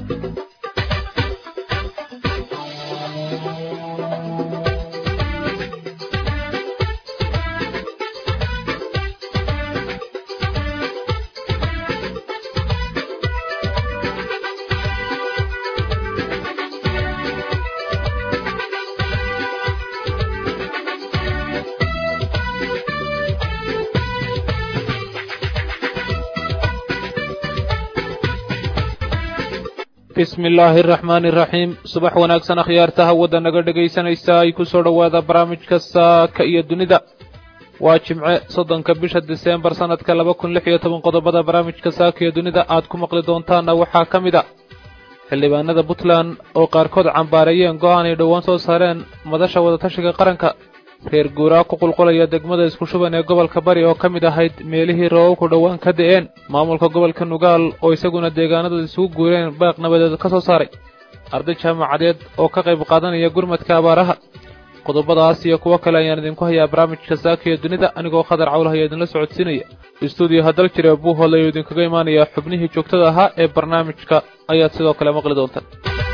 bismi illaahi araxmaani iraxiim subax wanaagsan akhyaarta hawada naga dhegaysanaysa ay ku soo dhowaada barnaamijka saaka iyo dunida waa jimce soddonka bisha diseembar sannadka laba kun lix iyo toban qodobada barnaamijka saaka iyo dunida aad ku maqli doontaanna waxaa ka mid a xildhibaanada puntland oo qaarkood cambaareeyeen go'aan ay dhowaan soo saareen madasha wadatashiga qaranka reer guuraa ku qulqulaya degmada isku shuban ee gobolka bari oo ka mid ahayd meelihii roobabku dhowaan ka da'een maamulka gobolka nugaal oo isaguna deegaanada isugu guureen baaq nabadeed ka soo saaray arday jaamacadeed oo ka qayb qaadanaya gurmadka abaaraha qodobadaas iyo kuwo kale ayaan idinku hayaa barnaamijka saaka iyo dunida anigoo khadar cawlaha iyo idinla socodsiinaya istuudiyo haddal jire buuhood ayuu idinkaga imaanayaa xubnihii joogtada ahaa ee barnaamijka ayaad sidoo kale maqli doontaan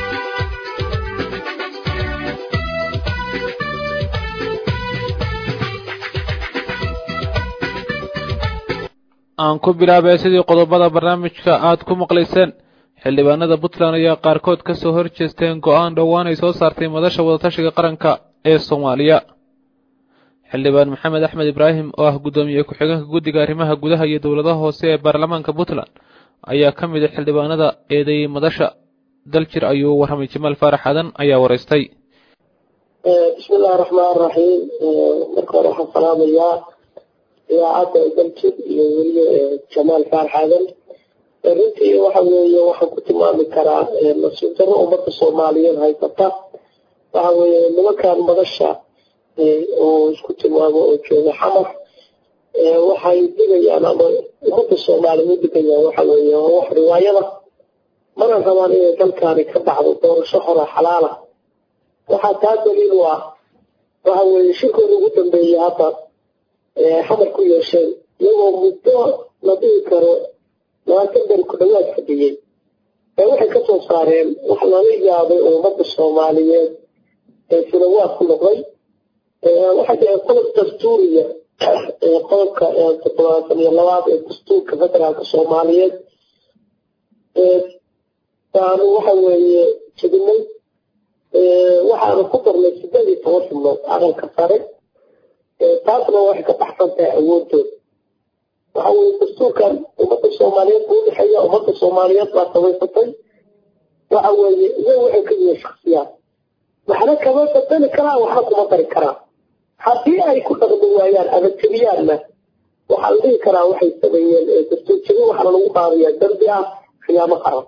aan ku bilaabay sidii qodobada barnaamijka aad ku maqlayseen xildhibaanada puntland ayaa qaarkood ka soo hor jeesteen go'aan dhowaan ay soo saartay madasha wadatashiga qaranka ee soomaaliya xildhibaan maxamed axmed ibraahim oo ah guddoomiye ku-xigeenka guddiga arrimaha gudaha iyo dowladaha hoose ee baarlamaanka puntland ayaa ka mid a xildhibaanada eedeeyey madasha daljir ayuu warramay jamaal faarax adan ayaa waraystay bismi illahi raxmaan raxiim marka hore waxaan salaamayaa idaacadda daljir iyo weliba jamaal faarax adan runtii waxa weeye waxaan ku tilmaami karaa mas-uul darro ummadda soomaaliyeed haysata waxa weeye nimankan madasha oo isku tilmaamo oo jooga xamar waxay digayaan ama ummadda soomaaliya u digayaan waxa weeye wax riwaayada mana rabaan inay dalkaani ka dhacdo doorasho hora xalaala waxaa taa daliil u ah waxa weeye shirkooda ugu dambeeyey hadda xamar ku yeesheen iyagoo muddo la dhihi karo labaatan beri ku dhawaad fadhiyey ee waxay ka soo saareen wax lala yaabay oo ummadda soomaaliyeed ee filawaad ku noqday waxay tahay qodob dastuuriya qodobka toddobaatan iyo labaad ee dastuurka federaalka soomaaliyeed baanu waxa weeye jebinay waxaanu ku darnay sideed iyo toban xubnood aqalka sare taasna waxay ka baxsan tahay awoodooda waxa weye dastuurkan ummadda soomaaliyeed buu udhexeeya ummadda soomaaliyeed baa samaysatay waxa weeye iyaga waxay ka yihiin shaksiyaad waxna kama badali karaan waxna kuma dari karaan haddii ay ku dhaqmi waayaan ama jebiyaanna waxaa la dhihi karaa waxay sameeyeen dastuur jebi waxaana lagu qaadayaa dambi ah khiyaamo qaran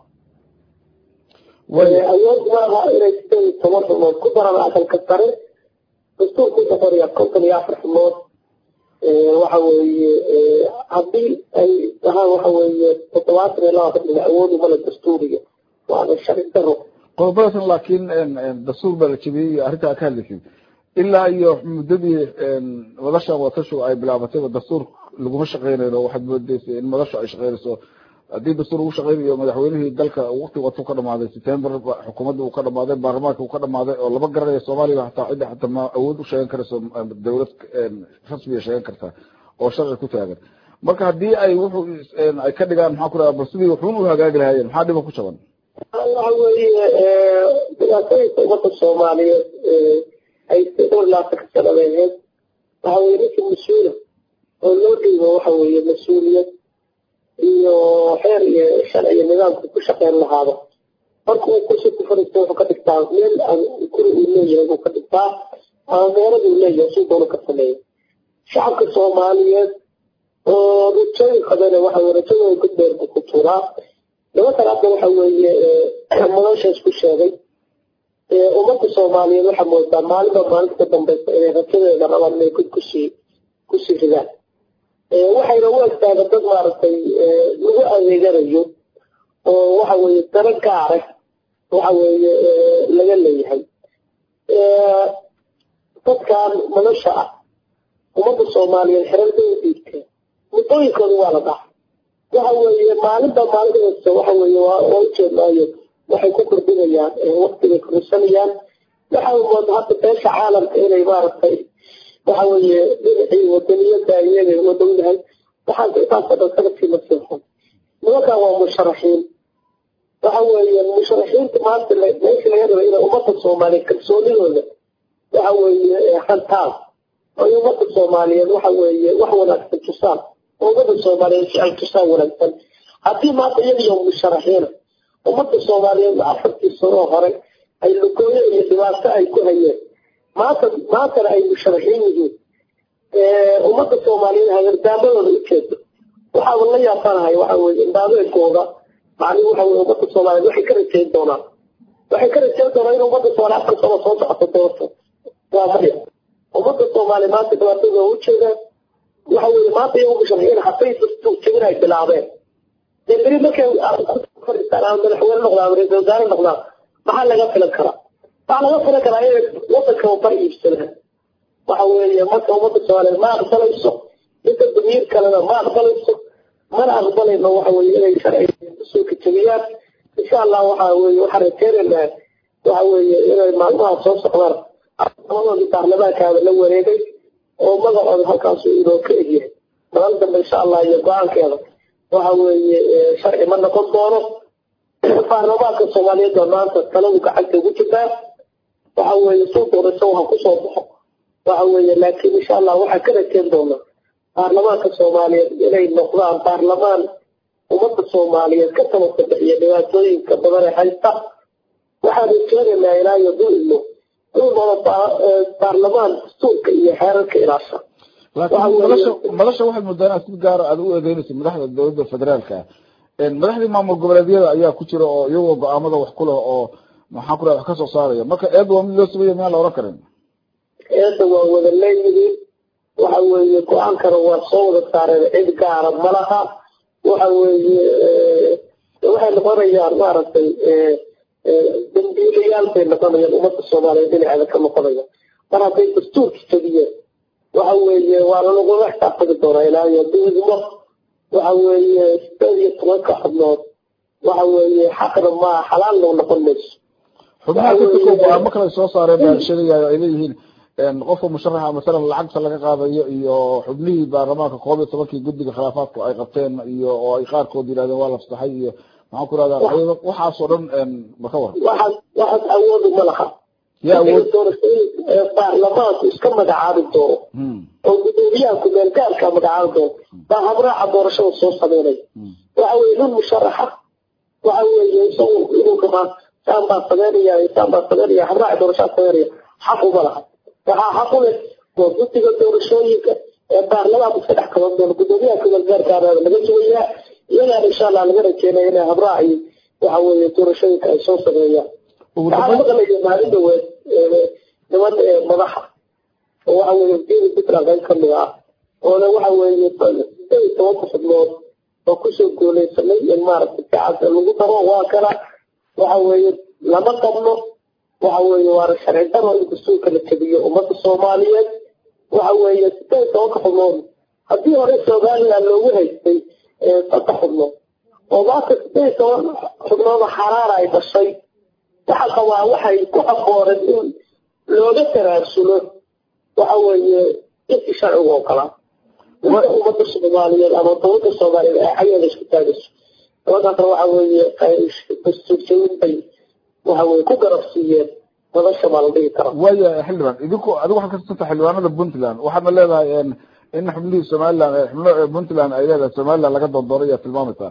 awood maaha inay sideed iyo toban xubnood ku daraan aqalka sare dastuurku wuxuu qorayaa konton iyo afar xubnood waxa weeye haddii ay dhahaan waxa weeye toddobaatan iyo laba xubnood awood umale dastuuriga waana sharci daro qodobadaasna laakiin dastuur baa la jebiyey arrintaa ka hadlaysid ilaa iyo muddadii madasha wadatashu ay bilaabatayba dastuur laguma shaqeynayn oo waxaad moodeysa in madashu ay shaqeynayso haddii dastuur lagu shaqeynayo madaxweynihii dalka waqti watu ka dhamaaday september xukuumadda uu ka dhamaaday baarlamaanka uu ka dhamaaday oo lama garanayo soomaaliya hataa cidda hataa ma awood u sheegan karayso dowlad rasmiya sheegan karta oo sharci ku taagan marka haddii ay wuxuu ay ka dhigaan maxaa ku dhaha bal sidii wuxuun u hagaagi lahaayeen maxaa dhiba ku jaban waxa weeye dhibaatooyinka ummadda soomaaliyeed ay dhowr laatanka sanadeed waxa weye ninka mas-uula oo loo dhiibo waxa weeye mas-uuliyad iyo xeer iyo sharciyo nidaamka ku shaqeyn lahaado marka uu kursi ku fariisto wuxuu ka dhigtaa meel guri uu leeyahay buu ka dhigtaa ama meelada uu leeyahay suu doonu ka sameeya shacabka soomaaliyeed oo rajooyin qabana waxa weye rajadooda gudbeer buu ku tuuraa nimankan hadda waxa weeye madashaas ku sheegay ummadda soomaaliyeed waxaa moodaa maalinba maalinta ka dambeysa inay rajadeeda rabaan inay gud kusii kusii ridaan waxayna u egtaaga dad maaragtay lagu adeeganayo oo waxa weeye dara gaara waxa weeye laga leeyahay dadkan madasha ah ummadda soomaaliyeed xeralba u dhiibteen muddooyinkooda waa la dhaca waxa weeye maalinba maalinta waxa weeye waa ujeednaayo waxay ku kordhinayaan waqtigay kordhisanayaan waxaa mooda hadda beesha caalamka inay maaragtay waxa weeye dhinacii wadaniyada iyaga wadowdahay waxaan intaasoo dhan sanadkii ma seexan nimankan waa musharaxiin waxa weeye musharaxiinta maanta meesha laga raba inay ummadda soomaaliyeed kalsoonidooda waxa weeye hantaan ay ummadda soomaaliyeed waxa weeye wax wanaagsan tusaan oo ummadda soomaaliyeed ficil tusaan wanaagsan haddii maanta iyadiyo musharaxiina ummadda soomaaliyeed afartii sanoo hore ay lugooyo iyo dhibaato ay ku hayeen maanta maantana ay musharaxiin yihiin ummadda soomaaliyeed hagardaamadooda ujeedo waxaaba la yaabanahay waxa weye indhaabeedkooda macnihi waxa weye ummadda soomaaliyeed waxay ka rajayn doonaan waxay ka rajayn doonaan in ummadda soomaaliya afar sano soo socoto doorto waa maya ummadda soomaaliya maanta dhibaatadooda ujeedaan waxa weye maanta iyagu musharaxiin hatay jabin ay bilaabeen dee beri markay fadhiistaan ama madaxweyne noqdaan ama ra-isul wasaare noqdaan maxaa laga filan karaa waxaa laga filan karaa inay wadanka bar iibsadaan waxa weeye marka ummadda soomaaliyeed ma aqbalayso inta damiir kalena ma aqbalayso mana aqbalayno waxa weye inay sharciga kusoo kajabiyaan insha allah waxa weye waxaan rajeynaynaa waxa weeye inay maalmaha soo socdaan amadoodii baarlamaankaada la wareegay oo magacooda halkaasu inoo ka egyahay madal dambe insha allah iyo go-aankeeda waxa weeye sharci ma noqon doono baarlamaanka soomaaliyeed oo maanta taladu gacanta ugu jirtaa waxa weeye suu doorasho waxa kusoo baxo waxa weeye laakiin insha allah waxaa ka rajeyn doonaa baarlamaanka soomaaliyeed inay noqdaan baarlamaan ummadda soomaaliyeed ka tabasabixiya dhibaatooyinka badan ee haysta waxaan rajeynaynaa ilaa iyo duilmo inuu noqdo baarlamaan dastuurka iyo xeerarka ilaasha laakiin madasha madasha waxay moodaan inaad si gaara aad u eedeynaysa madaxda dowladda federaalka madaxdii maamul goboleedyada ayaa ku jira oo iyagoo go-aamada wax ku leh oo maxaan ku raha wax ka soo saaraya marka eed waa mid loo sameeya miyaan la oran karin eedda waa wada leeyihiin waxa weeye go-aankana waa soo wada saareen cid gaara ma laha waxa weeye waxay noqonayaan maaragtay dambiilayaal bay noqonayaan ummadda soomaaliyeed dhinaceeda ka noqonaya mar hadday dastuurka jabiyeen waxa weeye waa lagula xisaabtami doonaa ilaa iyo duudmo waxa weeye sideed iyo tobanka xubnood waxa weeye xaqna ma xalaal loo noqon mayso xubnaha katirkoo go-aamo kale soo saareen baa sheegayayo ay leeyihiin qofka musharaxa masalan lacagta laga qaadayo iyo xubnihii baarlamaanka koob iyo tobankii guddiga khilaafaadku ay qabteen iyo oo ay qaarkood yidhahdeen waa lafsaxay iyo maxaan ku rahdaa waxaasoo dhan ma ka waran waxaas waxaas awoodu ma laha yaa awood baarlamaanku iska magacaabi doono oo gudoomiyaha kumeel gaarka magacaabi doono baa habraaca doorashada soo sameynaya waxa weye nin musharaxa waxa weeye isagu inuu rabaa saan baa sameynaya saan baa sameynaya habraaca doorashada sameynaya xaq uma laha waxaa xaq u leh waa guddiga doorashooyinka ee baarlamaanku iska dhex qaban doono gudoomiyaha kumeel gaarkaana laga sugayaa iyagaana insha allah laga rajeynaya inay habraaci waxa weeye doorashooyinka ay soo sameeyaan waxaa maqlaya maalin dhaweed niman madaxa oo waxa weeye diini puntland qayb kamid ah oona waxa weeye sideed iyo tobanka xubnood oo kusoo guuleysanay in maaragtay gacanta lagu daro waa kana waxa weeye lama qabno waxa weeye waana sharci daro in dastuurka la jabiyo ummadda soomaaliyeed waxa weeye sideed iyo tobanka xubnood haddii hore somaliland loogu haystay saddex xubnood oo maanta sideed iyo toban xubnood xaraara ay dhashay waxa qabaa waxay ku afooreen in looga taraasulo waxa weeye intii sharcigu ogolaa inta ummadda soomaaliyeed ama dowladda soomaaliyeed ay xageeda isku taagayso dabadaasna waxa weeye dastuurjawin bay waxa weye ku garabsiiyeen madasha baa la dhihi karaa waaya xildhibaan idinku adigu waxaad ka tirsantaa xildhibaanada puntland waxaadna leedahay in xubnihii somaliland xubno puntland ay leedahay somaliland laga doondooray ayaa tilmaamaysaa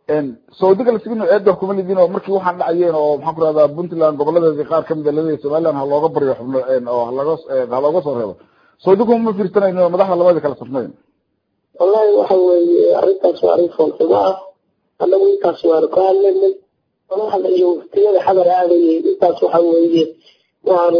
saudiga lasigin eedda kuma lidin oo markii waxaan dhacayeen oo maxaan ku rahdaa puntland goboladeedii qaar kamid a laleeyahay somaliland ha looga baryo xubno oo halooga ha looga soo reebo saudigu ma fiirsanayno madaxda labadii kala safnayn wallahi waxa weeye arrintaas waa arrin foolxumo ah annagu intaas waanu ka hadlaynay madaxda iyo waktiyada xadar aadayay intaas waxa weeye waanu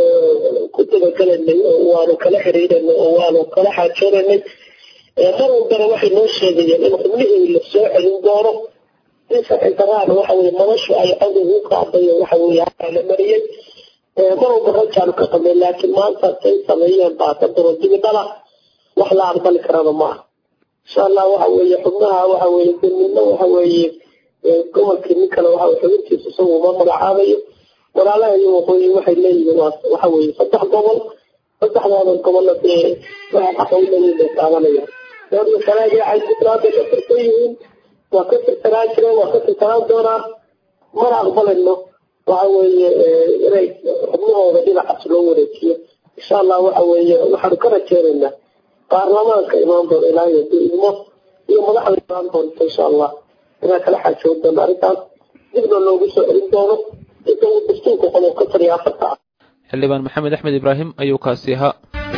ku dabagalanay oo waanu kala xiriiranay oo waanu kala xaajoonanay mar walbana waxay noo sheegayeen in xubnihii la soo celin doono in sharci daraan waxa weye noloshu ay cod ugu qaadayo waxa weye la mariyey mar walba rajaanu ka qabnay laakiin maanta say sameeyeen baa ka daro dibidhala wax la aqbali karana maaha insha allah waxa weeye xubnaha waxa weeye midna waxa weeye gobolkii nin kale waxa xubintiisa isagu uma magacaabayo walaalaha iyo waqooyi waxay leeyihiin waxa weeye saddex gobol saddexdooda gobolna dee waxay xaqa u leeyihiin bay taabanayaan dooryo sanaag waxay puntland ka tirsan yihiin waa ka tirsanaan jireen waa ka tirsanaan doonaa mana aqbalayno waxa weeye inay xubnahooda dhinacaas loo wareejiyo insha allah waxa weeye waxaanu ka rajeynaynaa baarlamaanka imaan doona ilaahay hadduu idmo iyo madaxda imaan doonta insha allah inaan kala xaajoon doono arrintaas dibna loogu soo celin doono inta uu dastuurka qodob ka tariya afarta ah xildhibaan maxamed axmed ibraahim ayuu kaasi ahaa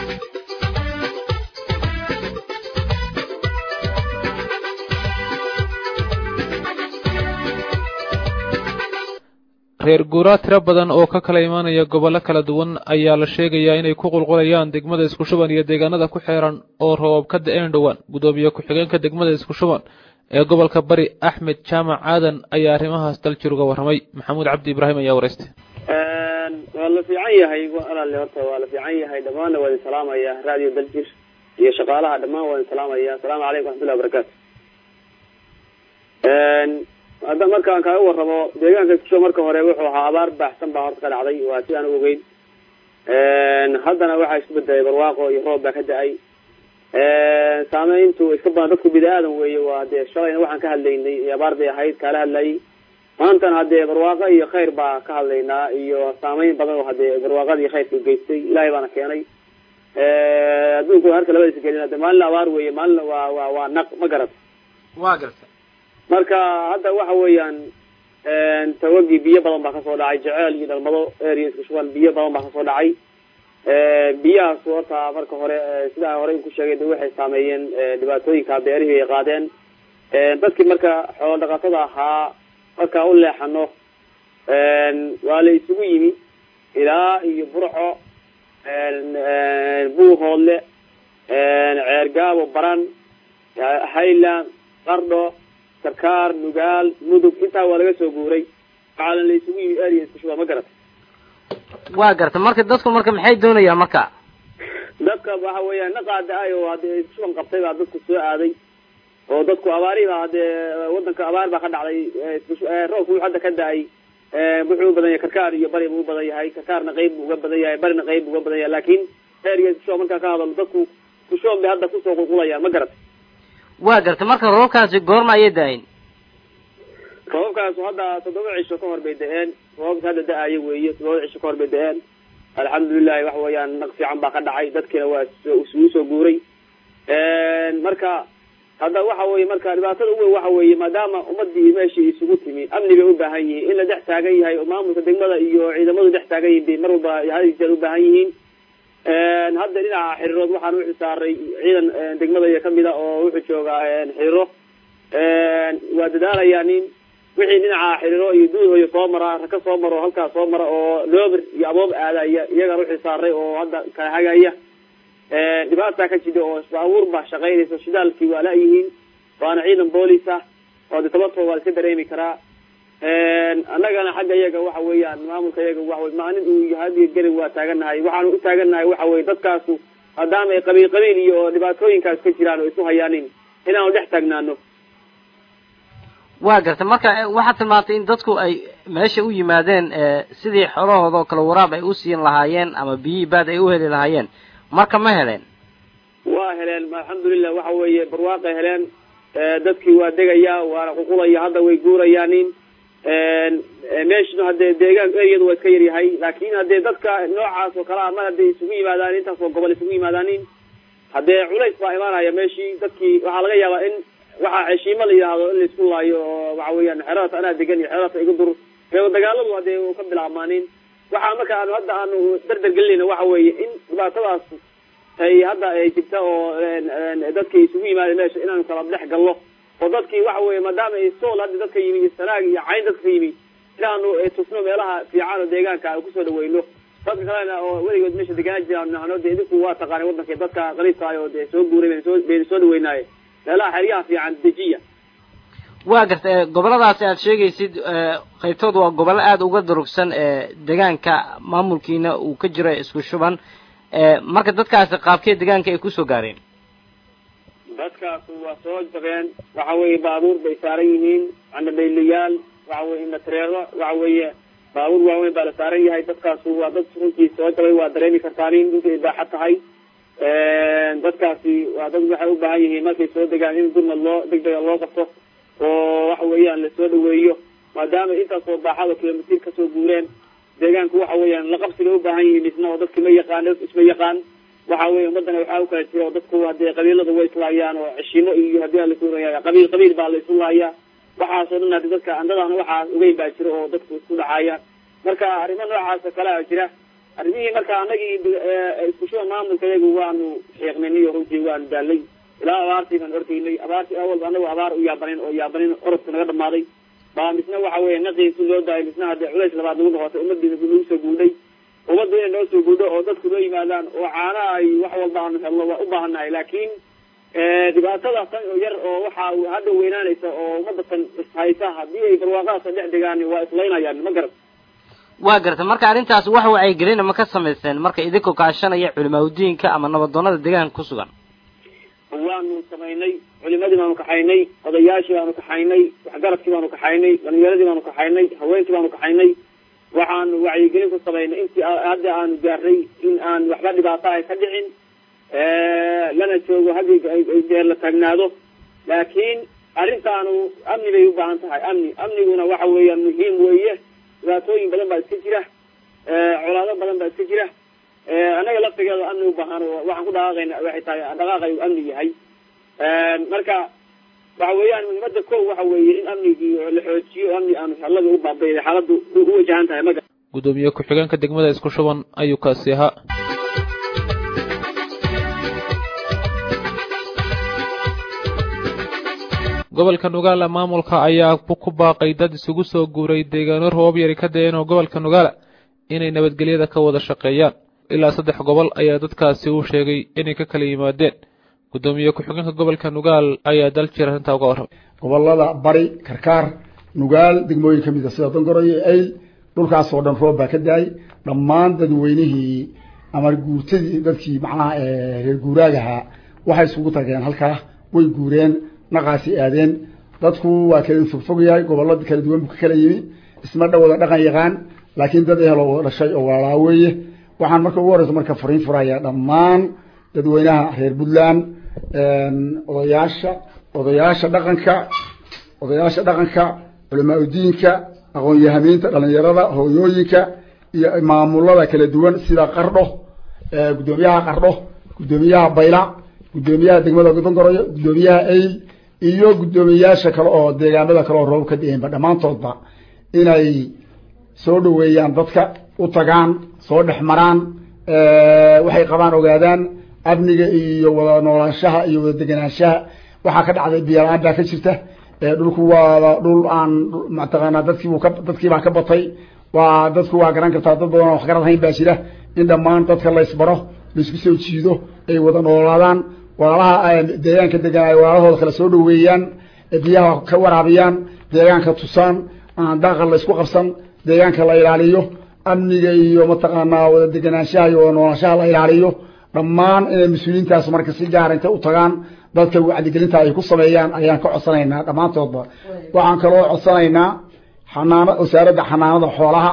reer guuraa tiro badan oo ka kala imaanaya gobollo kala duwan ayaa la sheegayaa inay ku qulqulayaan degmada isku shuban iyo deegaanada ku xeeran oo roobab ka da-een dhowaan gudoomiye ku-xigeenka degmada isku shuban ee gobolka bari axmed jaamac aadan ayaa arrimahaas daljir uga warramay maxamuud cabdi ibraahim ayaa wareystay waa la fiican yahay alaale horta waa la fiican yahay dhammaanna waa idin salaamaya radio daljir iyo shaqaalaha dhammaan waa idin salaamaya asalaamu calaykum waxmatullahi wabarakaatu hadda markaan kaaga warramo deegaanka iskusho marka hore wuxuu ahaa abaar baaxsan baa horta ka dhacday waa si aan u ogeyn haddana waxaa isku bedelay barwaaqo iyo roob baa ka da-ay saameyntu iska badan dadku bini aadan weeye waa dee shalayna waxaan ka hadlaynay abaar bay ahayd kaala hadlayay maantana haddee barwaaqo iyo khayr baa ka hadlaynaa iyo saameyn badan oo hadee barwaaqadii khayrka geystay ilaahay baana keenay adduunku harka labadiisa gelin hade maalina abaar weeye maalina waa waa waa naq ma garat waa garta marka hadda waxa weeyaan tawagii biyo badan baa kasoo dhacay jeceel iyo dhalmado area isku shuban biyo badan baa kasoo dhacay biyahaas horta marka hore sidaa horey ku sheegay de waxay saameeyeen dhibaatooyinka beerihii ay qaadeen dadkii marka xoolo dhaqatada ahaa markaa u leexano waa la isugu yimi ilaa iyo burco buuhoodle ceergaabo baran highland qardho sarkaar nugaal mudug intaa waa laga soo guuray waxaana la isugu yimi area isku shuba ma garata waa garta marka dadku marka maxay doonayaan marka dadka waxa weeyaan naqaada-ay oo hadee shuban qabtay baa dadku soo aaday oo dadku abaarihi baa hadee wadanka abaar baa ka dhacday roobku wuxuu hadda ka da-ay wuxuu u badan yahay karkaar iyo bari buu u badan yahay karkaarna qeyb buu uga badan yahay barina qeyb buu uga badan yahay laakin area iskushuba markaa ka hadalo dadku kushuban bay hadda kusoo qulqulayaan ma garata waa garta marka roobkaasi goorma ayay da-ayn roobabkaasu hadda toddoba cisho ka hor bay da-een roobabka hadda da-ayo weeye toddoba cisho ka hor bay da-een alxamdulilahi waxa weeyaan naq fiican baa ka dhacay dadkiina waa isugu soo guuray marka hadda waxa weye marka dhibaatada uweyn waxa weeye maadaama ummadii meeshii isugu timi amni bay u baahan yihiin in la dhex taagan yahay oo maamulka degmada iyo ciidamadu dhex taagan yihin bay mar walba hadijeer u baahan yihiin hadda dhinaca xiriirood waxaan uxil saaray ciidan degmada iyo kamida oo wuxuu joogaa xiriiro waa dadaalayaa nin wixii dhinaca xiriiro iyo duuhoyo soo mara raka soo maro halkaa soo mara oo loober iyo aboob aadaya iyagaan uxil saaray oo hadda kala hagaya dhibaataa ka jida oo baabuur baa shaqaynaysa shidaalkii waa la-yihiin waana ciidan boolis ah oo de tabartoo waa iska dareemi karaa annagana xagga iyaga waxa weeyaan maamulka iyaga waxawy maalin uu hadiyo gari waa taaganahay waxaanu u taaganahay waxa weye dadkaasu maadaama ay qabiil qabiil iyo dhibaatooyinkaas ka jiraan oo isu hayaanin inaanu dhex taagnaano waa garta marka waxaad tilmaantay in dadku ay meesha u yimaadeen sidii xolahooda oo kale waraab ay u siin lahaayeen ama biyihii baad ay u heli lahaayeen marka ma heleen waa heleen alxamdulilah waxa weeye barwaaqay heleen dadkii waa degaya waana ququlaya hadda way guurayaanin meeshuna hadee deegaan eriyadu waa iska yaryahay laakin hadee dadka noocaas oo kale a mar hadday isugu yimaadaan intaas oo gobol isugu yimaadaanin hadee culays baa imaanaya meeshii dadkii waxaa laga yaabaa in waxaa heshiimo la yidhaahdo in laisku laayo oo waxa weeyaan xeeradaas anaa degan iyo xeeradaas igu dur ee dagaaladu hadee u ka bilaabmaanin waxaa marka aanu hadda aanu dardar gelinayna waxa weeye in dhibaatadaas ay hadda ay jirta oo dadkii isugu yimaada meesha inaanu kala dhex galno oo dadkii waxa weye maadaama ay sool hadda dadka yimi iyo sanaag iyo cayn dadka ka yimi inaanu tusno meelaha fiican oo deegaanka aan kusoo dhaweyno dadka kalena oo weligood meesha deganaa jiraan nahno de idinku waa taqaanay wadanka dadka qariibka ah oo dee soo guuray baynu soo baynu soo dhaweynaaye meelaha xeryaha fiican dejiya waa garta goboladaasi aad sheegaysid qaybtood waa gobollo aada uga durugsan deegaanka maamulkiina uu ka jiro isku shuban marka dadkaasi qaabkee deegaanka ay kusoo gaareen dadkaasu waa soo jabeen waxa weeye baabuur bay saaran yihiin candadhaylayaal waxa weye indhatareero waxa weeye baabuur waaweyn baa la saaran yahay dadkaasu waa dad runtii soo jabay waa dareemi kartaan in dhulkay baaxa tahay dadkaasi waa dad waxay u baahan yihiin markay soo degaan in gurmad loo degdega loo qabto oo waxa weeyaan lasoo dhaweeyo maadaama intaasoo baaxada kilomitir kasoo guureen deegaanku waxa weeyaan la qabsiga u baahan yihiin isna oo dadki ma yaqaan isma yaqaan waxa weye ummadana waxaa u kala jira oo dadku hadee qabiilada way islaayaan oo ceshimo iyo hadii aan lasu raya qabiil qabiil baa la isu laaya waxaasoo dhan hadi dadka andadana waxaas ogeyn baa jira oo dadku isku dhacaya marka arrimo noocaasoo kale a jira arrimihii marka anagii iskushuba maamulka yagu waanu sheeknay iyo runtii waanu daalay ilaa abaartii baan ordaynay abaartii awalba anagu abaar u yaabanin oo yaabanin orodka naga dhamaaday baa misna waxa weeye naqiisi loo daayay misna hadee culays labaad nagu noqotay ummadii nagu soo guudhay ummaddu inay noo soo guudho oo dadku noo yimaadaan oo caana ay wax walba aanu helno waa u baahannahay laakiin dhibaatada tan oo yar oo waxa hadda weynaanaysa oo ummadda tan ishaysa haddii ay barwaaqadaasa dhex degaan waa islaynayaan ma garat waa garta marka arrintaas wax wacyigelina ma ka samayseen marka idinkoo kaashanaya culimaadudiinka ama nabadoonada deegaanka ku sugan waanu samaynay culimadii baanu kaxaynay odayaashii baanu kaxaynay waxgaradkii baanu kaxaynay dhalinyaradii baanu kaxaynay haweenkii baanu kaxaynay waxaanu wacyigelin ku samaynay intii hadda aanu gaarnay in aan waxba dhibaato ay ka dhicin lana joogo haddii deer la taagnaado laakiin arrintaanu amni bay u baahan tahay amni amniguna waxa weeyaan muhiim weeye dhibaatooyin badan baa iska jira colaado badan baa iska jira annaga laftigeeda amni u baahan waxaan ku dhaqaaqayna waxay tahay dhaqaaqay u amni yahay marka waxa weeyaan muhiimada ko waxa weeye in amnigii la xoojiyo amni aanu hallada u baabayday xaaladdu u wajahan tahay maga gudoomiye ku-xigeenka degmada isku shuban ayuu kaasi ahaa gobolka nugaala maamulka ayaa ku baaqay dad isugu soo guuray deegaano roobab yari ka dayeen oo gobolka nugaala inay nabadgelyada ka wada shaqeeyaan ilaa saddex gobol ayaa dadkaasi uu sheegay inay ka kala yimaadeen gudoomiye ku-xigeenka gobolka nugaal ayaa dal jir arrintaa uga warramay gobolada bari karkaar nugaal degmooyin ka mid a sida dongoroyo eyl dhulkaasoo dhan roob baa ka daayay dhammaan dadweynihii ama guurtadii dadkii macnaha reer guuraagahaa waxay isugu tageen halkaa way guureen naqaasi aadeen dadku waa kala fogfog yahay gobollo kala duwan buu ka kala yimi isma dha wada dhaqan yaqaan laakiin dad ehel oo dhashay oo walaalaa weeye waxaan marka ugu horeysa marka fariin furaya dhammaan dadweynaha reer puntland odayaasha odayaasha dhaqanka odayaasha dhaqanka culamaa udiinka aqoon-yahamiinta dhalinyarada hooyooyinka iyo maamulada kala duwan sida qardho guddoomiyaha qardho guddoomiyaha bayla guddoomiyaha degmada dongoroyo guddoomiyaha eyl iyo guddoomiyaasha kale oo deegaanada kale oo roob ka da-eenba dhammaantoodba inay soo dhaweeyaan dadka u tagaan soo dhex maraan waxay qabaan ogaadaan amniga iyo wada noolaanshaha iyo wada deganaanshaha waxaa ka dhacday biyola-aan baa ka jirta dhulku waa dhul aan mataqaanaa dadkiibu ka dadkiibaa ka batay waa dadku waa garan kartaa dad badan oo wax garad hayn baa jira in dhammaan dadka laysbaro laisku soo jiido ay wada noolaadaan walaalaha deegaanka degan ay walaalahooda kala soo dhaweeyaan biyaha ka waraabiyaan deegaanka tusaan aan daaqa laysku qabsan deegaanka la ilaaliyo amniga iyo mataqaanaa wada deganaanshaha iyo wada noolaanshaha la ilaaliyo dhammaan inay mas-uuliyiintaas marka si gaara intay u tagaan dadka wacdigelinta ay ku sameeyaan ayaan ka codsanaynaa dhammaantoodba waxaan kaloo codsanaynaa xanaana wasaaradda xanaanada xoolaha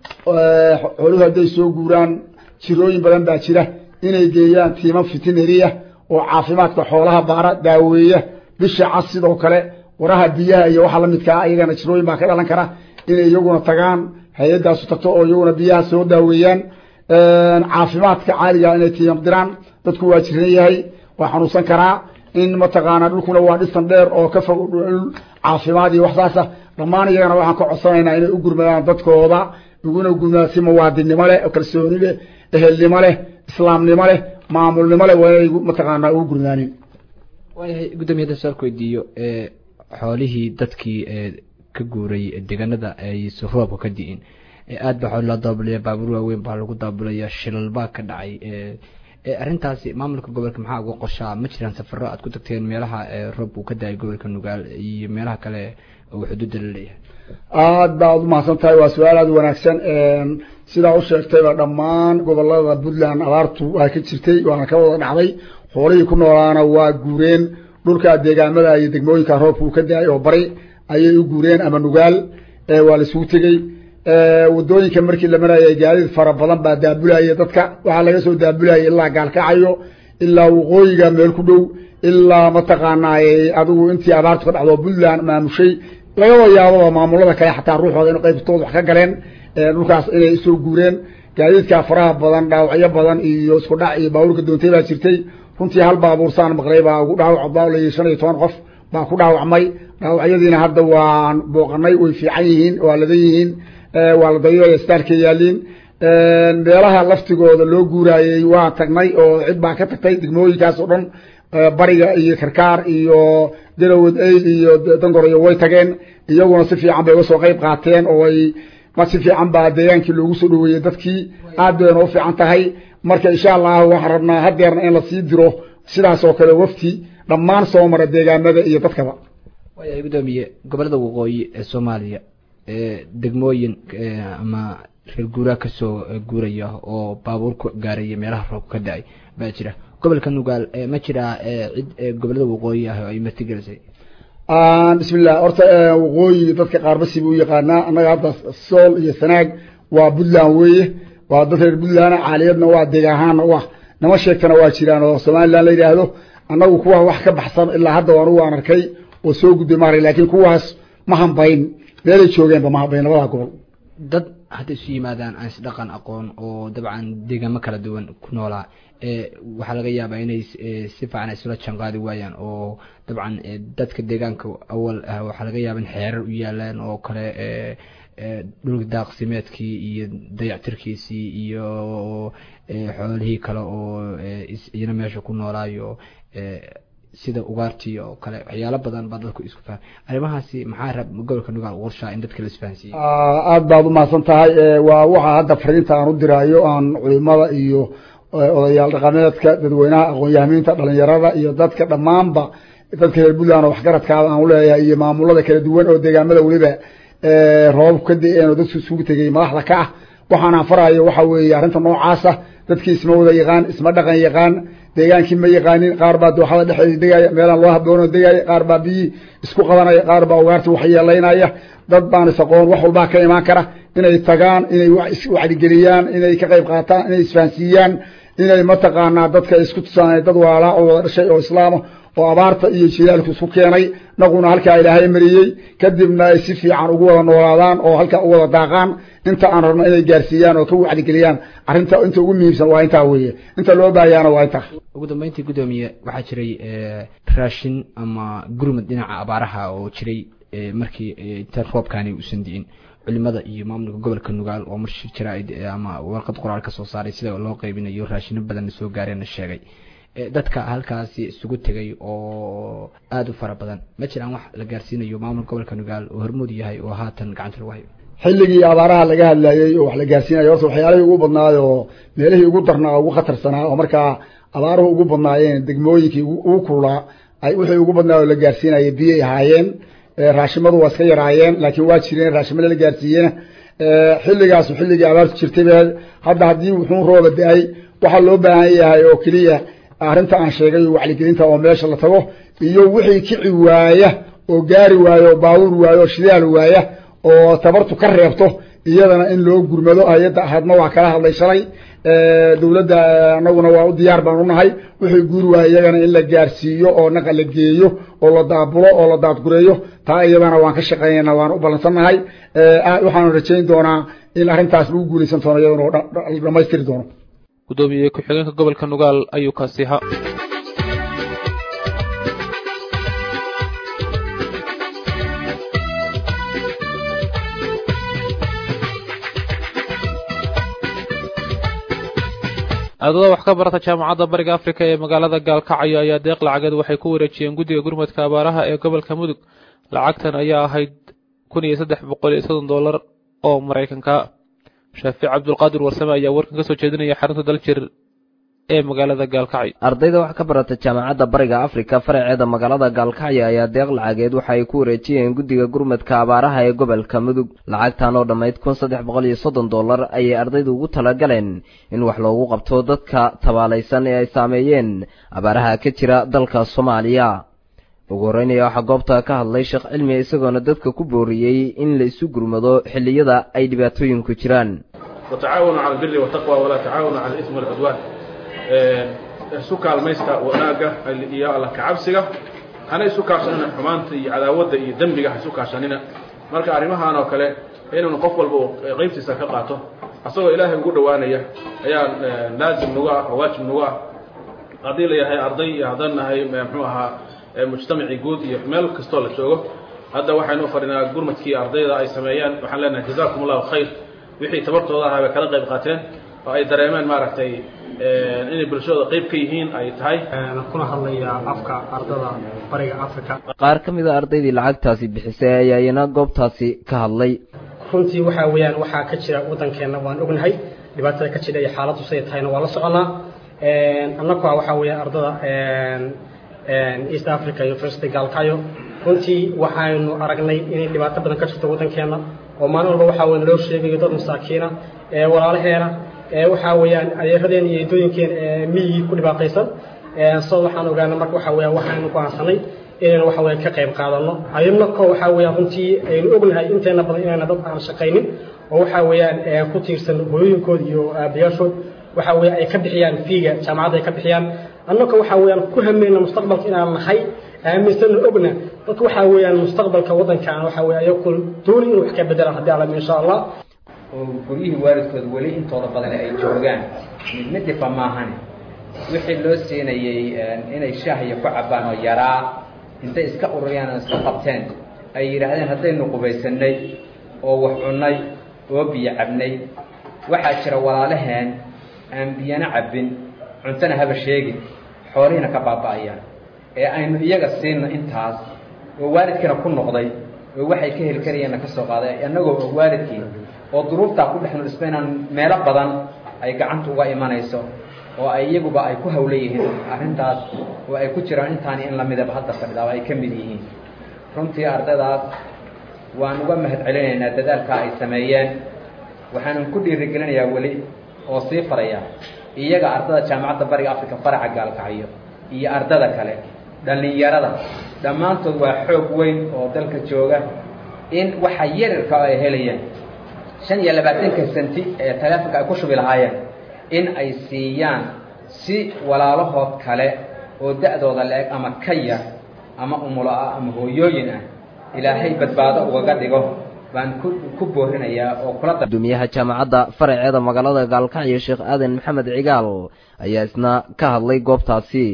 xooluhu hadday soo guuraan jirooyin badan baa jira inay geeyaan tiiman fitineriya oo caafimaadka xoolaha baara daaweeya bisha cas sidoo kale waraha biyaha iyo waxa lamidkaa ayagana jirooyin baa ka dhalan kara inay iyaguna tagaan hay-adaasu tagto oo iyaguna biyaha soo daaweeyaan caafimaadka caaliga inay tiimam diraan dadku waa jiran yahay waa xanuunsan karaa in mataqaanaa dhulkuna waa dhisan dheer oo ka fog dhul caafimaad iyo waxsaasa dhammaan iyagana waxaan ka codsanaynaa inay u gurmadaan dadkooda uguna gurmadaan si muwaadinnimo leh kalsooni leh ehelnimo leh islaamnimo leh maamulnimo leh waa inay mataqaanaa ugu gurmadaanin waayahay guddoomiye hadda su-aalku weydiiyo xoolihii dadkii ka guuray deegaanada aysa roobka ka di'in aad baa xooli loo daabulaya baabuur waaweyn baa lagu daabulaya shilal baa ka dhacay arrintaasi maamulka gobolka maxaa uga qorshaa ma jiraan safaro aad ku tagteen meelaha roob uu ka da-ay gobolka nugaal iyo meelaha kale oo xuduudda la leeyahay aad baad umahadsan tahay waa su-aal aada wanaagsan sidaa u sheegtayba dhammaan gobolada puntland abaartu waa ka jirtay waana ka wada dhacday xoolihii ku noolaana waa guureen dhulka deegaamada iyo degmooyinka roobka uu ka da-ay oo bari ayay u guureen ama nugaal waa la isugu tegey wadooyinka markii la marayay gaadiid fara badan baa daabulaya dadka waxaa laga soo daabulaya ilaa gaalkacayo ilaa waqooyiga meel ku dhow ilaa mataqaanaa adigu intii abaartu ka dhacdo puntland maamushay lagaba yaababa maamulada kale xataa ruuxooda in qaybtooda wax ka galeen dhulkaas inay soo guureen gaadiidka faraha badan dhaawacyo badan iyo isku dhac iyo baabuurka doontay baa jirtay runtii hal baabuursaan maqlay baa ugu dhaawac baalay shan iyo toban qof baa ku dhaawacmay dhaawacyadiina hadda waan booqanay way fiican yihiin waa ladan yihiin waa la dayoya staalka yaaliin meelaha laftigooda loo guuraayey waa tagnay oo cid baa ka tagtay degmooyinkaas oo dhan bariga iyo karkaar iyo galowad eyl iyo dangoroyo way tageen iyaguna si fiican bay uga soo qayb qaateen oo ay ma si fiican baa deegaankii loogu soo dhaweeyey dadkii aad bayna u fiican tahay marka insha allahu waxaan rabnaa hadeerna in lasii diro sidaas oo kale wafti dhammaan soo mara deegaamada iyo dadkaba waayahay guddoomiye gobolada waqooyi ee soomaaliya degmooyin ama reer guuraa kasoo guuraya oo baabuur ku gaaraya meelaha roobka ka da-ay baa jira gobolka nugaal ma jiraa cid gobolada waqooyi ah oo ay martigelisay bismillah horta waqooyi dadka qaarbasi buu yaqaanaa annaga hadda sool iyo sanaag waa puntland weeye waa dad reer puntland caaliyadna waa deegaan ahaana u ah nama sheegtana waa jiraan oo somaliland la yidhaahdo annagu kuwa wax ka baxsan ilaa hadda anugu aan arkay oo soo gudbay maarag laakiin kuwaas ma hambayn meelay joogeenba ma hambayn labada gobol dad hadday isu yimaadaan aan isdhaqan aqoon oo dabcan deegaamo kala duwan ku noolaa waxaa laga yaabaa inay si fiican isula janqaadi waayaan oo dabcan dadka deegaanka awal ah waxaa laga yaaba in xeerar u yaalaan oo kale dhulka daaqsimeedkii iyo dayactirkiisii iyo xoolihii kale oo iyana meesha ku noolaayo sida ugaartii oo kale waxyaalo badan baa dadku isku faham arrimahaasi maxaa rab gobolka nugaal qorshaa in dadka la isfahansiiyey aada baad umahadsan tahay waa waxaa hadda fariinta aan u diraayo aan culimada iyo odayaal dhaqameedka dadweynaha aqoon-yahamiinta dhalinyarada iyo dadka dhammaanba dadka reer puntland oo waxgaradkaada aan uleeyahay iyo maamulada kala duwan oo deegaamada weliba roobabku ka da-een oo dadku isugu tegay madaxda ka ah waxaanaan farayo waxa weeye arrinta noocaasa dadkii isma wada yaqaan isma dhaqan yaqaan deegaankii ma yaqaanin qaar baa dooxada dhexdeeda degaya meelaan loo haboono degaya qaar baa biyii isku qabanaya qaar baa ugaarta waxyeelaynaya dad baan isaqoon wax walbaa ka imaan kara inay tagaan inay wacdigeliyaan inay ka qayb qaataan inay isfahansiiyaan inay mataqaanaa dadka isku tusaan dad waalaa oo wada dhashay oo islaama oo abaarta iyo jilaalku isku keenay naguna halkaa ilaahay mariyey kadibna ay si fiican ugu wada noolaadaan oo halkaa u wada daaqaan inta aan rabno inay gaarsiiyaan oo ka wacdigeliyaan arrinta inta ugu muhiimsan waa intaa weeye inta loo baahayaana waa intaa ugu dambeyntii guddoomiye waxaa jiray raashin ama gurmad dhinaca abaaraha oo jiray markii inta roobkaani uusan di'in culimada iyo maamulka gobolka nugaal oo marshir jaraa'id ama warqad qoraal ka soo saaray sida loo qaybinayo raashino badanna soo gaareenna sheegay dadka halkaasi isugu tegay oo aada u fara badan ma jiraan wax la gaarsiinayo maamulka gobolka nugaal oo hormuud yahay oo haatan gacanta lagu hayo xilligii abaaraha laga hadlayey oo wax la gaarsiinayo horta waxyaalihii ugu badnaay oo meelihii ugu darnaa ugu khatarsanaa oo markaa abaaruhu ugu badnaayeen degmooyinkii ugu kululaa ay wixii ugu badnaa oo la gaarsiinayay biyay ahaayeen raashimadu waa iska yaraayeen laakiin waa jireen raashimada la gaarsiiyena xilligaasu xilligii abaartu jirtay be hadda haddii wuxuu rooba da-ay waxaa loo baahan yahay oo keliya arrinta aan sheegay wacligelinta oo meesha la tago iyo wixii kici waaya oo gaari waayo oo baabuur waayo oo shidaal waaya oo tabartu ka reebto iyadana in loo gurmado hay-adda ahadma waa kala hadlay shalay dawladda anaguna waa u diyaar baan unahay wixii guuri waaya iyagana in la gaarsiiyo oo naqa la geeyo oo la daabulo oo la daadgureeyo taa iyadana waan ka shaqeynayna waan u ballansannahay waxaanu rajayn doonaa in arrintaas lagu guulaysan doono iyadana oo dhamaystiri doono gudoomiye ku-xigeenka gobolka nugaal ayuu kaasi ha ardada wax ka barata jaamacadda bariga afrika ee magaalada gaalkacyo ayaa deeq lacageed waxay ku wareejiyeen guddiga gurmadka abaaraha ee gobolka mudug lacagtan ayaa ahayd kun iyo saddex boqol iyo soddon dollar oo maraykanka shaafic cabdulqaadir warsame ayaa warkan ka soo jeedinaya xarunta daljir ee magaalada gaalkacyo ardayda wax ka barata jaamacadda bariga afrika faraceeda magaalada gaalkacyo ayaa deeq lacageed waxa ay ku wareejiyeen guddiga gurmadka abaaraha ee gobolka mudug lacagtan oo dhammayd kun saddex boqol iyo soddon dollar ayay ardaydu ugu talagaleen in wax loogu qabto dadka tabaalaysan ee ay saameeyeen abaaraha ka jira dalka soomaaliya ugu horreynaya waxaa goobta ka hadlay sheekh cilmi isagoona dadka ku booriyey in la isu gurmado xilliyada ay dhibaatooyinku jiraan وتعاونوا على البر والتقوى ولا تعاونوا على الإثم والعدوان isu kaalmaysta wanaaga iyo alla kacabsiga hana isu kaashanina xumaanta iyo cadaawadda iyo dembiga ha isu kaashanina marka arrimahan oo kale inuu qof walba uu qaybtiisa ka qaato asagoo ilaahay ugu dhowaanaya ayaa laazim nagu ah oo waajib nagu ah haddii la yahay arday iyo haddaan nahay muxuu ahaa mujtamacii guud iyo meel kastoo la joogo hadda waxaynu fadhinaa gurmadkii ardayda ay sameeyeen waxaan leenahay jazakum allahu khayr wixii tabartooda ahaa bay kala qayb qaateen oo ay dareemeen maaragtay inay bulshadooda qayb ka yihiin ay tahay kuna hadlaya afka ardada bariga africa qaar ka mid a ardaydii lacagtaasi bixisay ayaa iyana goobtaasi ka hadlay runtii waxaa weeyaan waxaa ka jira waddankeenna waan ognahay dhibaatada ka jira iyo xaaladdu siday tahayna waa la soconaa annagu waxaa weeyaan ardada east africa university gaalkayo runtii waxaynu aragnay inay dhibaato badan ka jirto waddankeenna oo maalin walba waxaa weyan loo sheegayo dad masaakiina walaalaheena waxaa weeyaan adeeradeen iyo eedooyinkeen miyigii ku dhibaataysan so waxaan ogaana marka waxaa weeyaan waxaanu go'aansanay inaynu waxa weeyaan ka qayb qaadano ayadna ko waxaa weeyaan runtii aynu ognahay inteena badan inayna dad aan shaqaynin oo waxaa weeyaan ku tiirsan hooyooyinkood iyo aabayaashood waxaa weeyaan ay ka bixiyaan fiiga jaamacadda ay ka bixiyaan annaka waxaa weeyaan ku hameyna mustaqbalka inaan nahay aaminsanna ogna dadka waxaa weeyaan mustaqbalka waddankan waxaa weeye ayagu dooni inuu wax ka bedelaan haddii alla insha allah oo guryihii waalidkooda weli intooda badan ay joogaan mid midifa maahane wixii loo siinayey inay shaahya ku cabbaan oo yaraa intay iska ururiyaan oo iska qabteen ay yidhaahdeen haddaynu qubaysanay oo wax cunnay oo biyo cabnay waxaa jira walaalaheen aan biyana cabbin cuntona haba sheegin xoolihiina ka baaba'ayaan ee aynu iyaga siinno intaas oo waalidkiina ku noqday oo waxay ka heli karayeenna ka soo qaaday annagoo og waalidkii oo duruuftaa ku dhex nulisba inaan meelo badan ay gacanta uga imanayso oo ay iyaguba ay ku hawla yihiin arrintaas oo ay ku jiraan intaani in lamidaba hadda fadhidaaba ay ka mid yihiin runtii ardaydaas waan uga mahad celinaynaa dadaalka ay sameeyeen waxaanan ku dhiirigelinayaa weli oo sii faraya iyaga ardada jaamacadda bariga africa faraca gaalkacyo iyo ardada kale dhallinyarada dhammaantood waa xoog weyn oo dalka jooga in waxa yarirka ay helayaan shan iyo labaatanka senti ee taleefonka ay ku shubi lahaayeen in ay siiyaan si walaalahood kale oo da-dooda la-eg ama ka yar ama umulo ah ama hooyooyin ah ilaahay badbaado ugaga dhigo baan ku ku boorinayaa oo kula gudoomiyaha jaamacadda faraceeda magaalada gaalkacyo sheekh aadan maxamed cigaal ayaa isna ka hadlay goobtaasi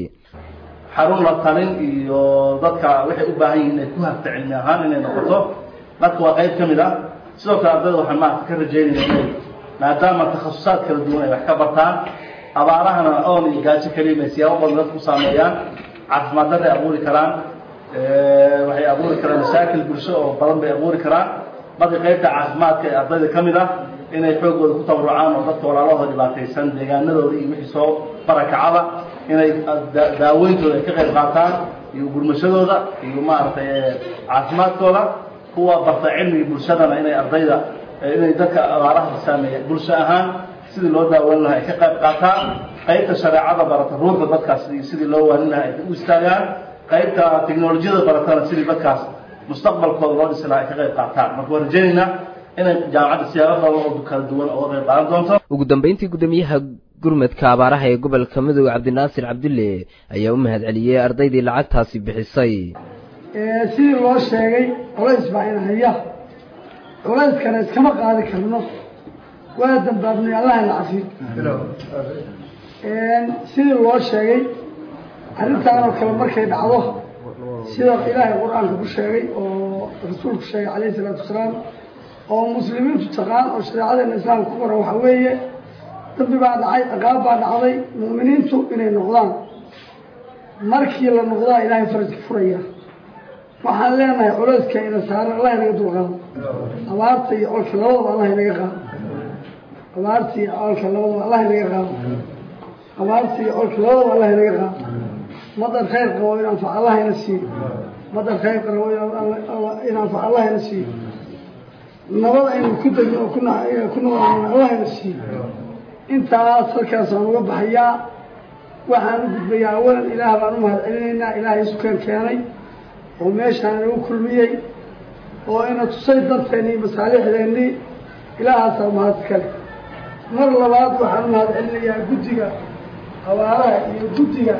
xarun la talin iyo dadka waxay u baahan yihiin inay ku hafta cilmi ahaan inay noqoto dadka waa qayb ka mid ah sidoo kale ardayda waxaan maarata ka rajaynaya inay maadaama takhasusaad kala duwan ay wax ka bartaan abaarahana oon iyo gaajo keliya ay siyaabo badan dadku saameeyaan caafimaad darray abuuri karaan waxay abuuri karaan masaakil bulsho oo badan bay abuuri karaan marka qaybta caafimaadka ee ardayda ka mid ah inay xoogooda ku tabarucaan oo dadka walaalahooda dhibaataysan deegaanadooda iyo wixii soo barakacada inay daaweyntooda ay ka qayb qaataan iyo gurmashadooda iyo maaragtay caafimaadkooda kuwa barta cilmiga bulshadana inay ardayda inay dadka abaaraha saameeya bulsho ahaan sidii loo daaweyn lahaa ay ka qayb qaataan qaybta shareecada barata ruuxda dadkaas sidii loo waanin lahaa ay u istaagaan qaybta teknolojiyada baratana sidii dadkaas mustaqbalkooda loo dhisi lahaa ay ka qayb qaataan marka waan rajaynaynaa inay jaamacadda siyaabo badan oo kala duwan oo qayb qaadan doonto ugu dambeyntii gudoomiyaha gurmadka abaaraha ee gobolka midooda cabdinaasir cabdulle ayaa u mahad celiyey ardaydii lacagtaasi bixisay sidii loo sheegay culays baa ina haya culayskana iskama qaadi karno waa dambaabnay allah ina cafiyo sidii loo sheegay arrintaanoo kale markay dhacdo sida ilaahay qur-aanka ku sheegay oo rasuulku sheegay calayhi isalaatu wasalaam oo muslimiintu taqaan oo shareecadeena islaamka ku qoran waxaa weeye dambi baa dhacay ciqaab baa dhacday mu'miniintu inay noqdaan markii la noqdaa ilaahay farajka furaya waxaan leenahay culeyska ina saaran allah inaga dulqaado abaarta iyo colka labadaba allah inaga qaado abaarta iyo colka labadaba allah inaga qaado abaarta iyo colka labadaba allah inaga qaado madar khayr qabo in anfac allah ina siiyo madar khayr qabo in anfac allah ina siiyo nabad aynu ku degno oo ku noolno allah ina siiyo intaas halkaas waan uga baxayaa waxaan u gudbayaa awalan ilaah baan u mahad celinaynaa ilaahay sukeen keenay oo meeshaan inagu kulmiyey oo ina tusay danteennii masaalixdeennii ilaahaasaa mahad iskale mar labaad waxaan u mahad celinayaa guddiga abaaraha iyo guddiga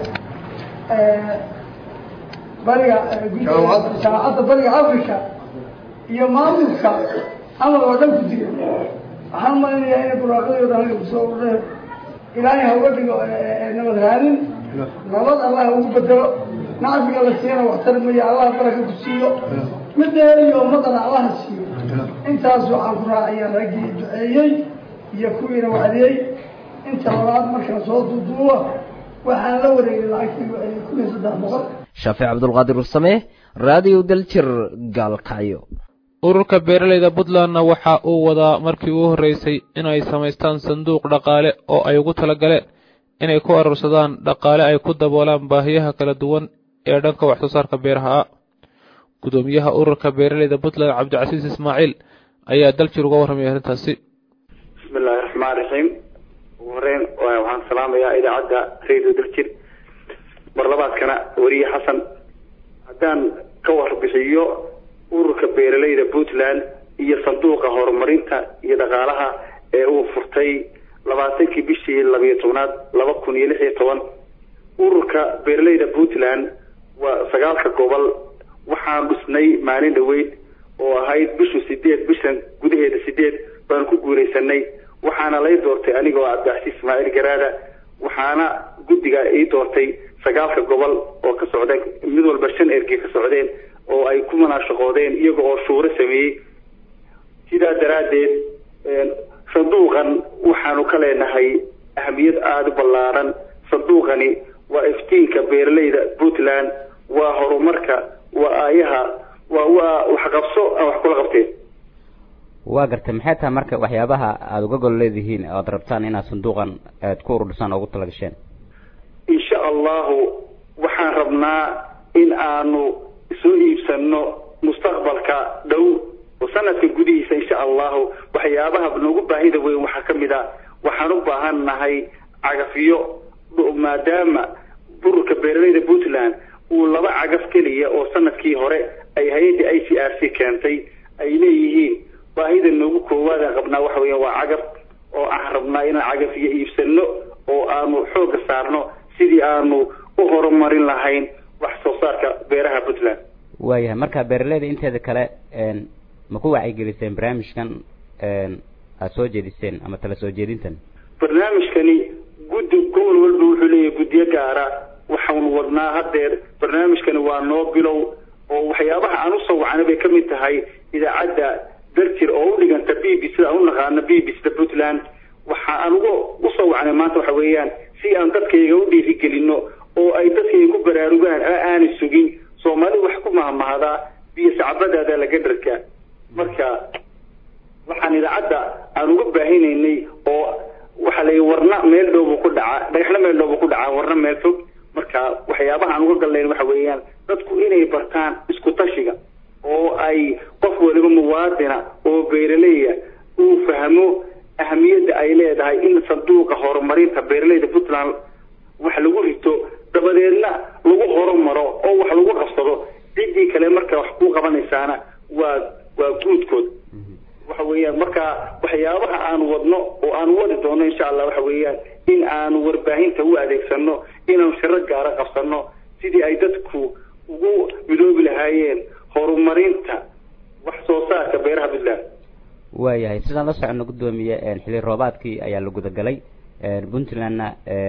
bariga jaamacadda bariga africa iyo maamulka amal oo dhan guddiga waxaan umalinayaa inay buraaqadooda halka kusoo urureen ilaahay ha uga dhigo nabad raadin nabad allah ha ugu bedelo nacfiga la siiyana waxtar maya allah baraka ku siiyo mid dheer iyo ummadana allaha siiyo intaas waxaan ku raacayaa raggii duceeyey iyo kuwiina wacdiyey inta labaad markaan soo duuduuba waxaan la wareegay lacagtii kun iyo saddex boqol shaafic cabdulqaadir ursame raadiyo daljir gaalkacyo ururka beeralayda puntlandna waxa uu wadaa markii ugu horreysay inay samaystaan sanduuq dhaqaale oo ay ugu tala galeen inay ku arursadaan dhaqaale ay ku daboolaan baahiyaha kala duwan ee dhanka wax soo saarka beeraha ah gudoomiyaha ururka beeralayda puntland cabdicasiis ismaaciil ayaa daljir uga warramaya arrintaasi bismi illaahi raxmaan raxiim ugu horeyn waxaan salaamayaa idaacadda radio daljir marlabaadkana weriye xasan haddaan ka warbixiyo ururka beeralayda puntland iyo sanduuqa horumarinta iyo dhaqaalaha ee uu furtay labaatankii bishii labiyo tobnaad laba kun iyo lix iyo toban ururka beeralayda puntland waa sagaalka gobol waxaan dhisnay maalin dhaweyd oo ahayd bishu sideed bishan gudaheeda sideed baan ku guulaysanay waxaana lay doortay anigoo cabdicasiis ismaaciil garaada waxaana guddiga ii doortay sagaalka gobol oo ka socdeen mid walba shan ergey ka socdeen oo ay ku munaashaqoodeen iyaga oo shuuro sameeyey sidaa daraaddeed sanduuqan waxaanu ka leenahay ahamiyad aada u ballaaran sanduuqani waa iftiinka beeralayda puntland waa horumarka waa aayaha waa waa waxqabso aan wax kula qabteen waa gartay maxay tahay marka waxyaabaha aada uga gol leedihiin oad rabtaan inaad sanduuqan aad ku ururdhisaan oo ugu talagasheen insha allahu waxaan rabnaa in aanu soo iibsano mustaqbalka dhow oo sanadka gudihiisa insha allahu waxyaabaha noogu baahida weyn waxaa ka mid a waxaan u baahan nahay cagafiyo maadaama bururka beeralayda puntland uu laba cagaf keliya oo sanadkii hore ay hay-adda i c r c keentay ay leeyihiin baahida noogu koowaadaan qabnaa waxa weya waa cagaf oo aan rabnaa inaan cagafiyo iibsano oo aanu xooga saarno sidii aanu u horumarin lahayn wax soo saarka beeraha puntland waayahay marka beeralayda inteeda kale ma ku wacyigeliseen barnaamijkan aada soo jeediseen ama tala soo jeedintan barnaamijkani guddi gobol walba wuxuu leeyahay guddiyo gaara waxaanu wadnaa haddeer barnaamijkani waa noo bilow oo waxyaabaha aan usoo wacnay bay kamid tahay idaacadda darjir oo u dhiganta b b sida aan u naqaano b b sida puntland waxa aan uga usoo wacnay maanta waxa weeyaan si aan dadkayga u dhiirigelino oo ay dadkayga ku baraarugaan aanay sugin soomaali wax ku mahmahdaa biyo sacbadaada laga dharkaa marka waxaan idaacadda aan uga baahinaynay oo waxa la warna meel dhowbu ku dhacaa dhagaxna meel dhowbu ku dhacaa warna meel fog marka waxyaabaha aan uga gallayn waxa weeyaan dadku inay bartaan isku tashiga oo ay qof waliba muwaadina oo beeraleya uu fahmo ahamiyadda ay leedahay in sanduuqa horumarinta beeralayda puntland wax lagu rito dabadeedna lagu horumaro oo wax lagu qabsado ciddii kale marka wax ku qabanaysaana waa waa guudkood waxa weeyaan marka waxyaabaha aan wadno oo aan wadi doono insha allah waxa weeyaan in aanu warbaahinta u adeegsano inaanu shiro gaara qabsano sidii ay dadku ugu midoobi lahaayeen horumarinta wax soo saarka beeraha puntland waayahay sidaan la socono guddoomiye xilli roobaadkii ayaa la gudagalay puntlandna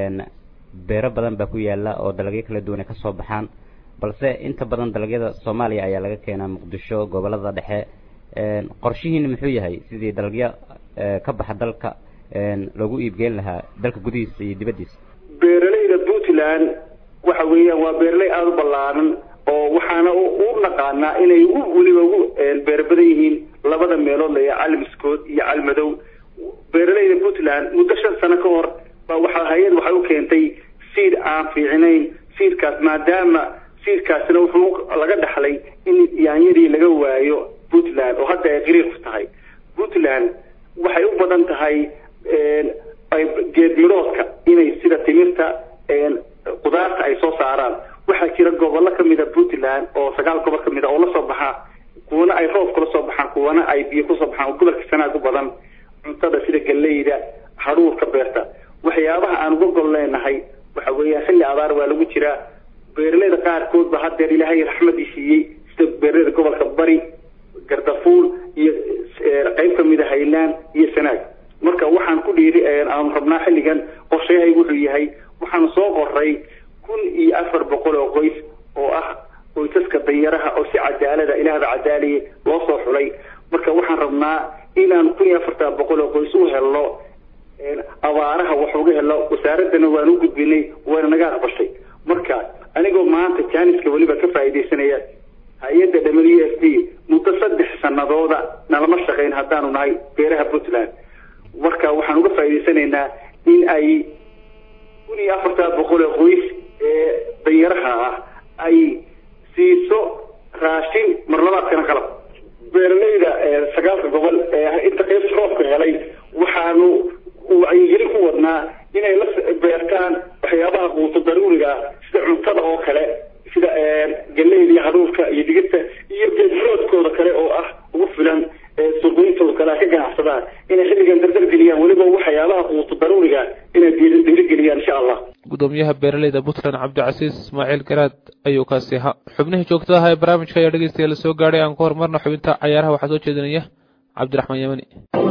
beero badan baa ku yaala oo dalagyo kala duwan ay kasoo baxaan balse inta badan dalagyada soomaaliya ayaa laga keenaa muqdisho gobolada dhexe qorshihiina muxuu yahay sidii dalagyo ka baxa dalka loogu iibgeyn lahaa dalka gudihiisa iyo dibaddiisa beeralayda puntland waxa weeyaan waa beeraley aada u ballaaran oo waxaana u naqaanaa inay ugu weliba ugu beer badan yihiin labada meelood laya calmiskood iyo calmadow beeralayda puntland muddo shan sano ka hor baa waxa hay-ad waxay u keentay siid aan fiicnayn siidkaas maadaama siidkaasina wuxuu laga dhaxlay in yaanyadii laga waayo puntland oo hadda ay qiriiq tahay puntland waxay u badan tahay geed midhoodka inay sida timirta qudaarta ay soo saaraan waxaa jira gobollo kamid a puntland oo sagaal gobol kamid a oo lasoo baxaa kuwana ay roob kula soo baxaan kuwana ay biyo kusoo baxaan oo gobolka sanaag u badan cuntada sida galleyda hadhuurka beerta waxyaabaha aan uga gol leenahay waxa weeyaan xilli abaar waa lagu jiraa beeraleyda qaarkood ba haddeer ilaahay raxmadii siiyey sida beeraleyda gobolka bari gardafuul iyo qayb kamid a haylaan iyo sanaag marka waxaan ku dhiiri aanu rabnaa xilligan qorshayahay wuxuu yahay waxaan soo qoray kun iyo afar boqol oo qoys oo ah qoysaska danyaraha oo si cadaalada ilaahda cadaaliye loo soo xulay marka waxaan rabnaa inaan kun iyo afartan boqol oo qoys u helno abaaraha wax uga helno wasaaradana waan u gudbinay waana naga aqbashay marka anigoo maanta jaaniska weliba ka faa'iidaysanaya hay-adda w f d muddo saddex sanadooda nalama shaqayn haddaanu nahay beeraha puntland marka waxaan uga faa'iidaysanaynaa in ay kun iyo afartan boqol oo qoys ee danyaraha ah ay siiso raashin marlabaadkana qalab beeraleyda sagaalka gobol ee inta qaybta roobka helay waxaanu wacyigelin ku wadnaa inay la beertaan waxyaabaha quuto daruuriga ah sida cuntada oo kale sida galleyda iyo hadhuurka iyo digirta iyo geedroodkooda kale oo ah ugu filan suuqyintooda kale ka ganacsadaan inay xilligan dardar geliyaan weliba waxyaabaha quuto daruuriga inay dhiirigeliyaan insha allah gudoomiyaha beeraleyda puntland cabdicasiis ismaaciil garaad ayuu kaasi ahaa xubnihii joogtada ahaa ee barnaamijka ayaa dhegeystayaal soo gaadhay aan ku horumarna xubinta cayaaraha waxaa soo jeedinaya cabdiraxmaan yamani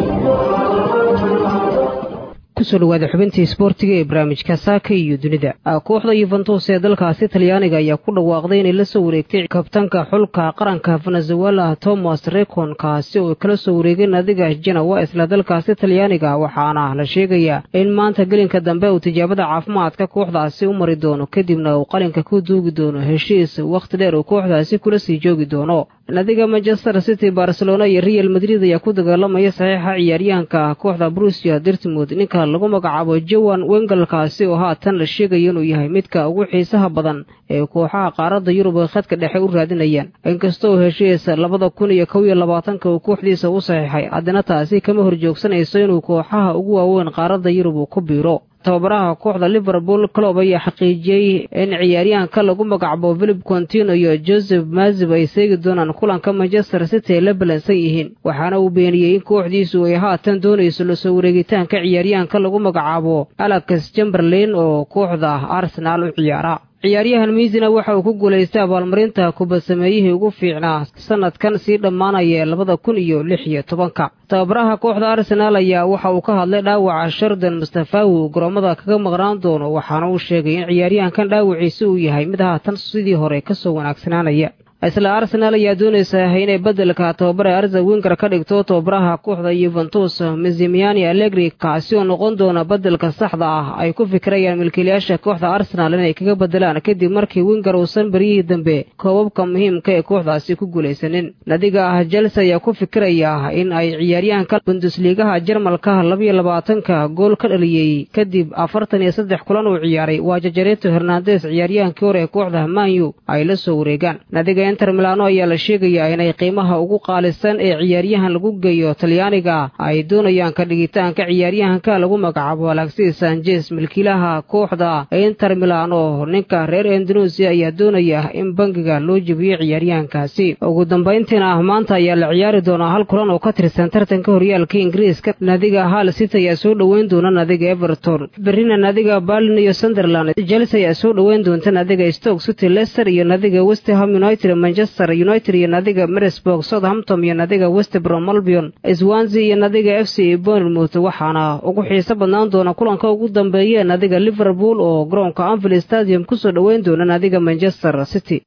kusoo dhawaada xubintii isboortiga ee barnaamijka saaka iyo dunida kooxda yuventus ee dalkaasi talyaaniga ayaa ku dhawaaqday inay la soo wareegtay kabtanka xulka qaranka venezuela thomas recon kaasi oo kala soo wareegeen adiga janawa isla dalkaasi talyaaniga waxaana la sheegayaa in maanta gelinka dambe uu tijaabada caafimaadka kooxdaasi u mari doono kadibna uu qalinka ku duugi doono heshiis wakhti dheer uu kooxdaasi kula sii joogi doono nadiga manchester city barcelona iyo real madrid ayaa ku dagaalamaya saxiixa ciyaaryahanka kooxda brusia dirtmud ninka lagu magacaabo jowan wengalkaasi oo haatan la sheegayo inuu yahay midka ugu xiisaha badan ee kooxaha qaaradda yurub ay khadka dhexe u raadinayaan inkastoo heshiis labada kun iyo kow iyo labaatanka uu kooxdiisa u saxiixay haddana taasi kama horjoogsanayso inuu kooxaha ugu waaweyn qaaradda yurub uu ku biiro tababaraha kooxda liverpool clob ayaa xaqiijiyey in ciyaaryahanka lagu magacabo philip contino iyo joseph mazib ay seegi doonaan kulanka manchester city ay la balansan yihiin waxaana uu beeniyey in kooxdiisu ay haatan doonayso lasoo wareegitaanka ciyaaryahanka lagu magacaabo alex chamberlain oo kooxda arsenaal u ciyaara ciyaaryahan miisina waxa uu ku guulaystay abaalmarinta kubadsameeyihii ugu fiicnaa sanadkan sii dhammaanaya labada kun iyo lix iyo tobanka tababaraha kooxda arsenaal ayaa waxa uu ka hadlay dhaawaca shardan mustafawi uu garoomada kaga maqnaan doono waxaana uu sheegay in ciyaaryahankan dhaawaciisa uu yahay mid haatan sidii hore kasoo wanaagsanaanaya isla arsenaal ayaa doonaysa inay beddelka tababare arza winger ka dhigto tababaraha kooxda yuventus mizimiani allegri kaasi oo noqon doona beddelka saxda ah ay ku fikirayaan milkiilayaasha kooxda arsenaal inay kaga beddelaan kadib markii winger uusan beryihii dambe koobabka muhiimka ee kooxdaasi ku guulaysanin nadiga ah jelse ayaa ku fikiraya in ay ciyaaryahanka bundusliigaha jarmalka labiyo labaatanka gool ka dhaliyey kadib afartan iyo saddex kulan uu ciyaaray waa jajareto hernandes ciyaaryahankii hore ee kooxda manyu ay la soo wareegaan inter milano ayaa la sheegayaa inay qiimaha ugu qaalisan ee ciyaaryahan lagu geeyo talyaaniga ay doonayaan ka dhigitaanka ciyaaryahanka lagu magacaabo alexis sanjes milkiilaha kooxda inter milano ninka reer indonesia ayaa doonaya in bangiga loo jebiyo ciyaaryahankaasi ugu dambayntiina maanta ayaa la ciyaari doonaa hal kulan oo ka tirsan tartanka horyaalka ingiriiska nadiga hal city ayaa soo dhoweyn doona nadiga everton berrina nadiga berlin iyo sunderland chelsea ayaa soo dhoweyn doonta nadiga stoke city leicester iyo nadiga westham united manchester united iyo nadiga marisburg southampton iyo nadiga westbrom albion swansea iyo nadiga f c bournemouth waxaana ugu xiiso badnaan doona kulanka ugu dambeeya nadiga liverpool oo garoonka anfield stadium kusoo dhoweyn doona nadiga manchester city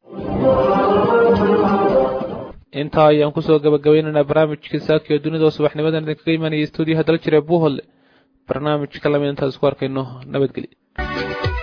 intaa ayaan kusoo gabagabaynaynaa barnaamijkii saakiyo dunida oo subaxnimadan idinkaga imanayay stuudiyaha dal jire buuhodle barnaamijka lamid intaas isku arkayno nabadgelyo